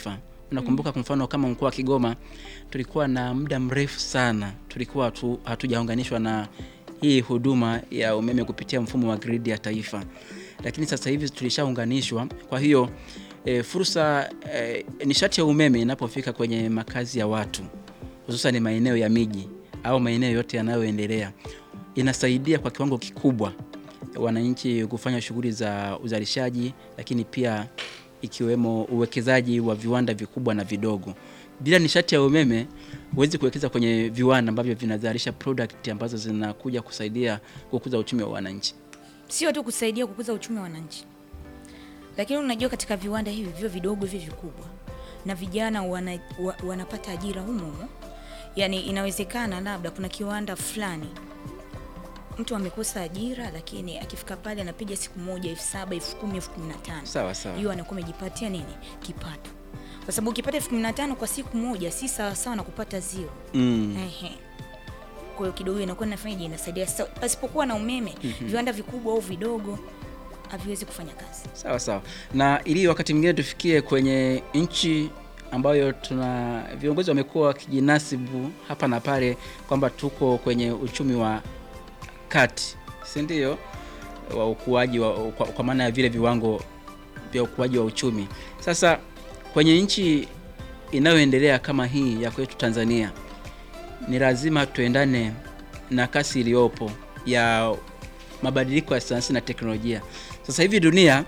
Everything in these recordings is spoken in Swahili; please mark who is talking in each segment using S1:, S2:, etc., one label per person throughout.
S1: taifa. Unakumbuka kwa mfano kama mkoa wa Kigoma tulikuwa na muda mrefu sana tulikuwa tu, hatujaunganishwa na hii huduma ya umeme kupitia mfumo wa gridi ya taifa, lakini sasa hivi tulishaunganishwa. Kwa hiyo e, fursa e, nishati ya umeme inapofika kwenye makazi ya watu hususan maeneo ya miji au maeneo yote yanayoendelea inasaidia kwa kiwango kikubwa wananchi kufanya shughuli za uzalishaji, lakini pia ikiwemo uwekezaji wa viwanda vikubwa na vidogo. Bila nishati ya umeme huwezi kuwekeza kwenye viwanda ambavyo vinazalisha product ambazo zinakuja kusaidia kukuza uchumi wa wananchi.
S2: Sio tu kusaidia kukuza uchumi wa wananchi, lakini unajua katika viwanda hivi vyo vidogo vyo vikubwa, na vijana wana, wa, wanapata ajira humo humo. Yani inawezekana labda kuna kiwanda fulani mtu amekosa ajira, lakini akifika pale anapiga siku moja elfu saba elfu kumi elfu kumi na tano
S1: Sawa sawa.
S2: hiyo anakuwa amejipatia nini kipato, kwa sababu ukipata elfu kumi na tano kwa siku moja si sawa sawa na kupata zero.
S1: Mm.
S2: Ehe. Kwa hiyo kidogo inakuwa inafanyaje, inasaidia. Sasa pasipokuwa na umeme, viwanda vikubwa au vidogo haviwezi kufanya kazi.
S1: Sawa sawa, na ili wakati mwingine tufikie kwenye nchi ambayo tuna viongozi wamekuwa wakijinasibu hapa na pale kwamba tuko kwenye uchumi wa kati, si ndio? Wa ukuaji wa, kwa, kwa maana ya vile viwango vya ukuaji wa uchumi. Sasa kwenye nchi inayoendelea kama hii ya kwetu Tanzania, ni lazima tuendane na kasi iliyopo ya mabadiliko ya sayansi na teknolojia. Sasa hivi dunia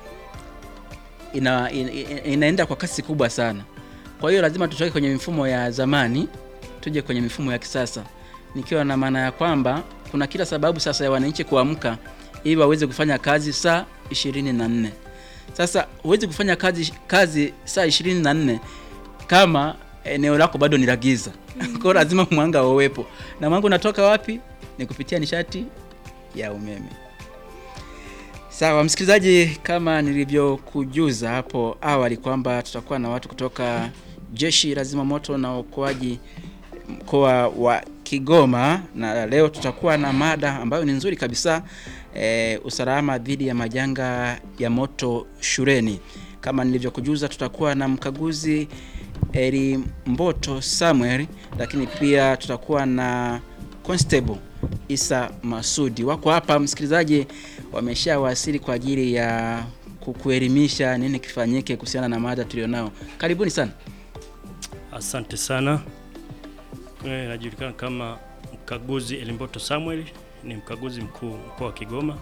S1: ina, ina, inaenda kwa kasi kubwa sana. Kwa hiyo lazima tutoke kwenye mifumo ya zamani tuje kwenye mifumo ya kisasa, nikiwa na maana ya kwamba kuna kila sababu sasa ya wananchi kuamka ili waweze kufanya kazi saa ishirini na nne. Sasa huwezi kufanya kazi, kazi saa ishirini na nne kama eneo lako bado ni la giza. Kwa hiyo lazima mwanga uwepo, na mwanga unatoka wapi? Ni kupitia nishati ya umeme. Sawa msikilizaji, kama nilivyokujuza hapo awali kwamba tutakuwa na watu kutoka Jeshi la Zimamoto na Uokoaji mkoa wa Kigoma, na leo tutakuwa na mada ambayo ni nzuri kabisa e, usalama dhidi ya majanga ya moto shuleni. Kama nilivyokujuza, tutakuwa na mkaguzi Eri Mboto Samuel, lakini pia tutakuwa na Constable Isa Masudi wako hapa msikilizaji, wameshawasili kwa ajili ya kukuelimisha nini kifanyike kuhusiana na mada tulionao. Karibuni sana.
S3: Asante sana. Eh, najulikana kama mkaguzi Elimboto Samuel, ni mkaguzi mkuu mkoa wa Kigoma.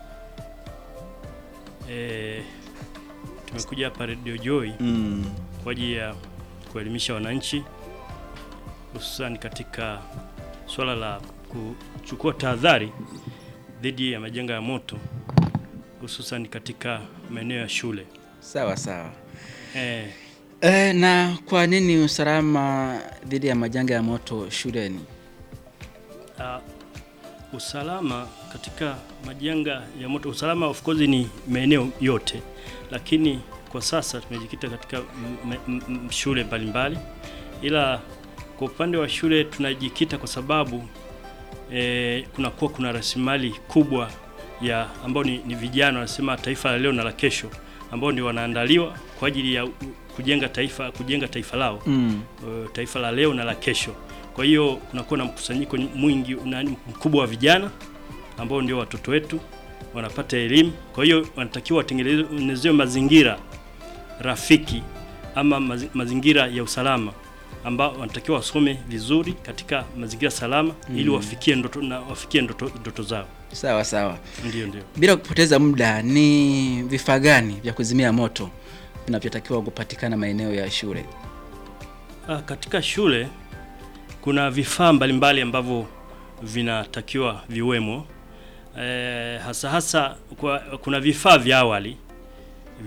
S3: Eh, tumekuja hapa Radio Joy
S1: Mm.
S3: kwa ajili ya kuelimisha wananchi hususan katika swala la kuchukua tahadhari dhidi ya majanga ya moto hususan katika maeneo ya shule.
S1: Sawa sawa.
S3: Eh,
S1: E, na kwa nini usalama dhidi ya majanga ya moto shuleni?
S3: Uh, usalama katika majanga ya moto, usalama of course ni maeneo yote, lakini kwa sasa tumejikita katika m- m- m- shule mbalimbali, ila kwa upande wa shule tunajikita kwa sababu eh, kunakuwa kuna rasilimali kubwa ya ambao ni, ni vijana wanasema taifa la leo na la kesho, ambao ndio wanaandaliwa kwa ajili ya u- kujenga taifa kujenga taifa lao
S1: Mm.
S3: uh, taifa la leo na la kesho. Kwa hiyo kunakuwa na mkusanyiko mwingi na mkubwa wa vijana ambao ndio watoto wetu wanapata elimu. Kwa hiyo wanatakiwa watengenezewe mazingira rafiki ama mazi- mazingira ya usalama ambao wanatakiwa wasome vizuri katika mazingira salama ili wafikie ndoto na wafikie ndoto, ndoto zao.
S1: Sawa sawa.
S3: Ndio, ndio.
S1: Bila kupoteza muda, ni vifaa gani vya kuzimia moto vinavyotakiwa kupatikana maeneo ya shule?
S3: Ah, katika shule kuna vifaa mbalimbali ambavyo vinatakiwa viwemo. E, hasa hasa kwa, kuna vifaa vya awali